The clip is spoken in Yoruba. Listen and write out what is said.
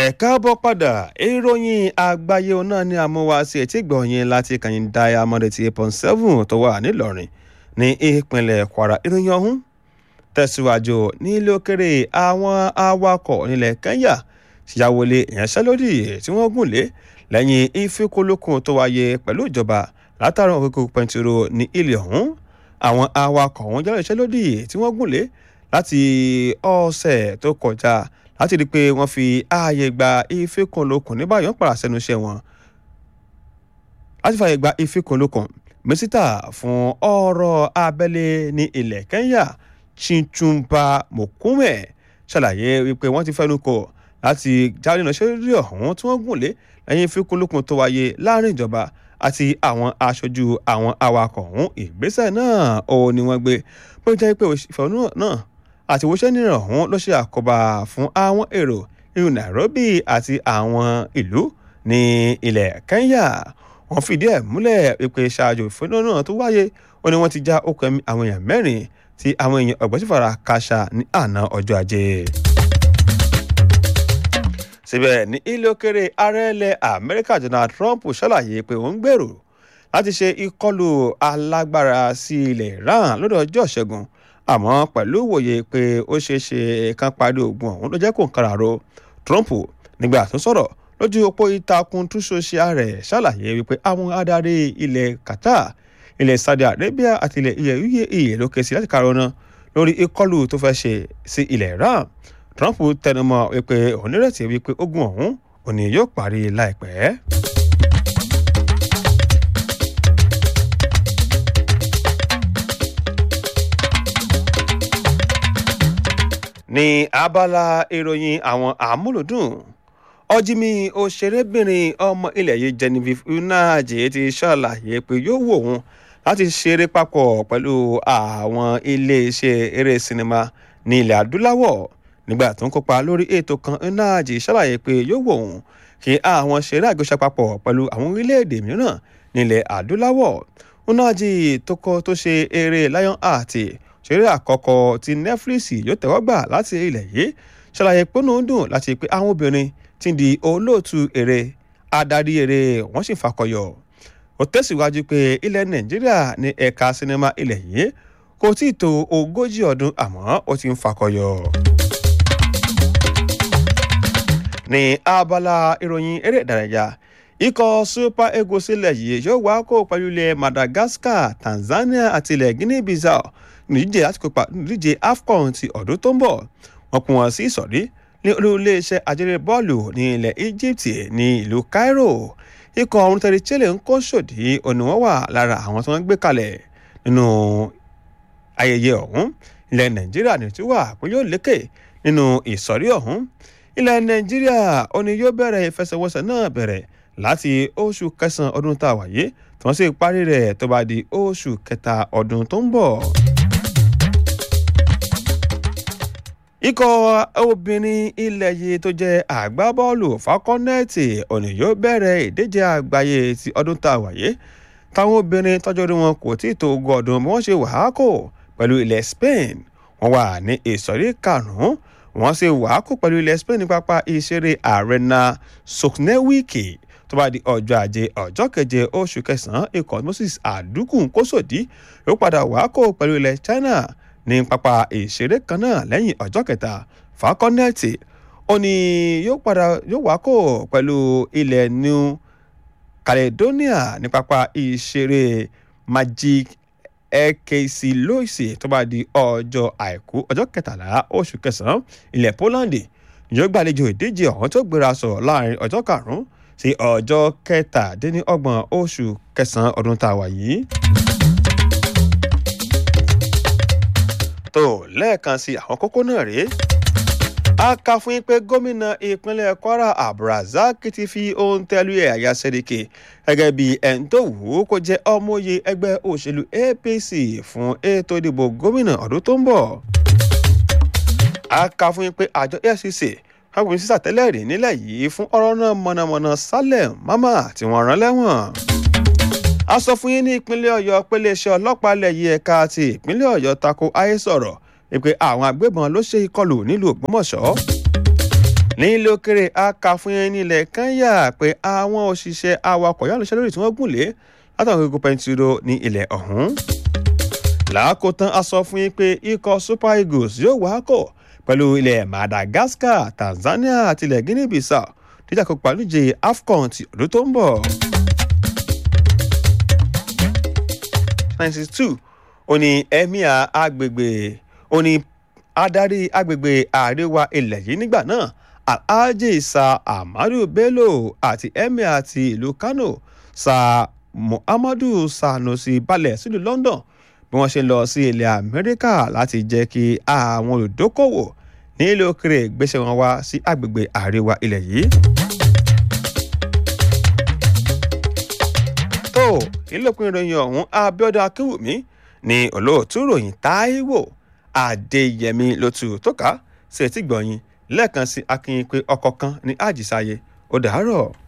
ẹ káàbọ̀ padà ìròyìn àgbáyé náà ní amúwáṣí etí gbọ̀nyìn láti kàyìn diamond eighty eight point seven tó wà nílọrin ní ìpínlẹ̀ kwara ìròyìn ọ̀hún tẹ̀síwájú nílé òkèrè àwọn awakọ̀ nílẹ̀ kenya ṣìyàwọlé ìyanṣẹ́lódì tí wọ́n gùn lé lẹ́yìn ìfikùnlukùn tó wáyé pẹ̀lú ìjọba látàrí òkèkù pẹ̀ntìrò ní ilẹ̀ ọ̀hún àwọn awakọ̀ ọ̀hún jẹ́ ìyanṣẹ́lódì tí wọ́n gùn lé láti ọ̀sẹ̀ tó kọjá láti rí i pé wọ́n fi ààyè gba ìfikùnlukùn ní báyọ̀ ń padà sẹ́nu iṣẹ́ wọn láti fààyè gba ìfikùnlukùn mínísítà fún ọ̀rọ̀ abẹ́lé ní ilẹ̀ kenya chinchumba mokume ṣàlàyé wípé wọ́n ti fẹ́nu kò láti jáde náà ṣẹ́rí ọ̀hún tí wọ́n gùn lé lẹ́yìn ìfikùnlukùn tó wáyé láàrin ìjọba àti àwọn aṣojú àwọn awakọ̀ ọ̀hún ìgbésẹ̀ náà ó ní wọ́n gbé bó jẹ́ pé ìfẹ̀hónú náà àti ìwòsàn nìran ọ̀hún ló ṣe àkóbá fún àwọn èrò nínú nairobi àti àwọn ìlú ní ilẹ̀ kenya wọ́n fìdí ẹ̀ múlẹ̀ wípé ṣáájú ìfẹ̀hónú náà tó wáyé ó ní wọ́n ti já okùn ẹ̀mí àwọn èèyàn mẹ́rin tí àwọn èèyàn ọ̀gbọ́n sì fara káṣá ní àná ọjọ́ ajé síbẹ̀ ní ilé òkèrè ààrẹ ilẹ̀ amẹ́ríkà donald trump ṣàlàyé pé òun gbèrò láti ṣe ìkọlù alágbára sí ilẹ̀ iran lọ́dọ̀ ọjọ́ ìṣẹ́gun àmọ́ pẹ̀lú ìwòye pé ó ṣeé ṣe kan parí ogun ọ̀hún ló jẹ́ kó ń kára ro trump nígbà tó sọ̀rọ̀ lójú òpó ìtàkùn túnṣoṣe rẹ̀ ṣàlàyé wípé àwọn adarí ilẹ̀ qatar ilẹ̀ saudi arabia àti ilẹ̀ uae ló ké sí láti karọ́nà lórí ìkọlù tó fẹ́ ṣe sí ilẹ̀ iran trump tẹnumọ́ wípé òun nírètí wípé ogun ọ̀hún òní yóò parí láìpẹ́. ní abala ìròyìn àwọn àmúlòdùn ọjímí òṣèrébìnrin ọmọ ilẹ̀ yìí genevieve unaje ti ṣàlàyé pé yóò wò wọ́n láti ṣeré papọ̀ pẹ̀lú àwọn iléeṣẹ́ eré sinimá ní ilẹ̀ adúláwọ̀ nígbà tó ń kópa lórí ètò kan unaje ṣàlàyé pé yóò wò wọ́n kí àwọn ṣeré àjọṣepapọ̀ pẹ̀lú àwọn orílẹ̀-èdè mìíràn nílẹ̀ adúláwọ̀ unaje tó kọ́ tó ṣe eré lion heart ṣeré àkọ́kọ́ tí netflix yóò tẹ́wọ́ gbà láti ilẹ̀ yìí ṣàlàyé pé ó dùn láti pé àwọn obìnrin ti di olóòtú eré adarí eré wọ́n sì fakọyọ ó tẹ̀síwájú pé ilẹ̀ nàìjíríà ní ẹ̀ka sinimá ilẹ̀ yìí kò tí ì tó ogójì ọdún àmọ́ ó ti ń fakọyọ. ní abala ìròyìn eré ìdárayá ikọ̀ super eagles ilẹ̀ yìí yóò wá kó pẹ̀lú ilẹ̀ madagascar tanzania àti ilẹ̀ guinea bissau nídíje láti kópa nídíje afcon ti ọdún tó ń bọ̀ wọ́n pín wọn sí ìsọ̀rí ní olú-iléeṣẹ́ ajẹ́rẹ́ bọ́ọ̀lù ní ilẹ̀ egypt ní ìlú cairo ikọ̀ ọ̀run tẹ̀lé chile ń kó sòdí òní wọ́n wà lára àwọn tí wọ́n gbé kalẹ̀ nínú ayẹyẹ ọ̀hún ilẹ̀ nàìjíríà ní tí wà pé yóò lékè nínú ìsọ̀rí ọ̀hún ilẹ̀ nàìjíríà òní yóò bẹ̀rẹ̀ ìfẹsẹ̀wọnsẹ̀ náà bẹ̀rẹ̀ láti oṣù kẹsàn-án ọdún tá a wà yé tí wọ́n sì parí rẹ̀ tó bá di oṣù kẹta ọdún tó ń bọ̀. ikọ̀ obìnrin ilẹ̀ yìí tó jẹ́ àgbábọ́ọ̀lù fakọ́nẹ́ẹ̀tì òní yóò bẹ̀rẹ̀ ìdíje àgbáyé ti ọdún tá a wáyé táwọn obìnrin tọ́jú orí wọn kò tí ì tó ogún ọdún bí wọ́n ṣe wàákò pẹ̀lú ilẹ̀ spain wọ́n wà ní ìsọ̀rí karùn-ún wọ́n ṣe wàákò pẹ̀lú ilẹ̀ spain ní pápá ìṣeré arena soknewiki tó bá di ọjọ́ ajé ọjọ́ keje oṣù kẹsàn-án ikọ̀ moses àdúkù kósòdí yóò padà wàákò pẹ̀lú ilẹ̀ china ní pápá ìṣeré kan náà lẹ́yìn ọjọ́ kẹta fakọ́nẹ́ẹ̀tì ó ní yóò padà yóò wá kó pẹ̀lú ilẹ̀ new caledonia ní pápá ìṣeré magic ekc loise tó bá di ọjọ́ àìkú ọjọ́ kẹtàlá oṣù kẹsàn-án ilẹ̀ poland yóò gbàlejò ìdíje ọ̀hún tó gbéra sọ láàrin ọjọ́ karùn-ún sí ọjọ́ kẹtàdínlọ́gbọ̀n oṣù kẹsàn-án ọdún tá a wà yìí. tó lẹ́ẹ̀kan sí àwọn kókó náà rèé a kà fún yín pé gómìnà ìpínlẹ̀ kwara abdulrasaq ti fi ohun tẹ́lu ẹ̀ àyà sẹ́ríkì gẹ́gẹ́ bí ẹni tó wù ú kó jẹ́ ọmọye ẹgbẹ́ òṣèlú apc fún ètò ìdìbò gómìnà ọdún tó ń bọ̀ a kà fún yín pé àjọ efcc fagbemi sísà tẹ́lẹ̀ rí nílẹ̀ yìí fún ọ̀rọ̀ náà mọ̀nàmọ́ná salem mama tí wọ́n rán lẹ́wọ̀n a sọ fún yín ní ìpínlẹ̀ ọ̀yọ́ pé iléeṣẹ́ ọlọ́pàá ilẹ̀ yìí ẹ̀ka ti ìpínlẹ̀ ọ̀yọ́ tako ayé sọ̀rọ̀ pé àwọn agbébọn ló ṣe ìkọlù nílùú ògbómọ̀ṣọ́ ní ilé òkèrè akàfún yẹn nílẹ̀ kenya pé àwọn òṣìṣẹ́ awakọ̀ yálùṣẹ́ lórí tí wọ́n gùn lé látàwọn gbogbo pẹntiró ní ilẹ̀ ọ̀hún. làákòótán a sọ fún yín pé ikọ̀ super eagles yóò wákọ̀ pẹ̀lú ilẹ̀ madagascar tanzania àti ilẹ̀ guinea bissau dídá kópa níje afcon ti ọdún tó ń bọ̀. ninety two ó ní emir agbègbè ó ní adarí agbègbè àríwá ilẹ̀ yìí nígbà náà alhaji sa amadu bello àti emir ti ìlú kano sa muhammadu sanusi balẹ̀ sílùú london bí wọ́n ṣe lọ sí ilẹ̀ amẹ́ríkà láti jẹ́ kí àwọn olùdókòwò ní ilé òkèrè gbéṣẹ́ wọn wá sí agbègbè àríwá ilẹ̀ yìí. tó ìlòpin ìròyìn ọ̀hún abiodun akínwùmí ní olóòtú ròyìn táíwò adéyẹmí ló tù tó ká sí etí gbọ̀nyìn lẹ́ẹ̀kan sí akínyìn pé ọkọ̀ kan ní àjísáyé ó dàárọ̀.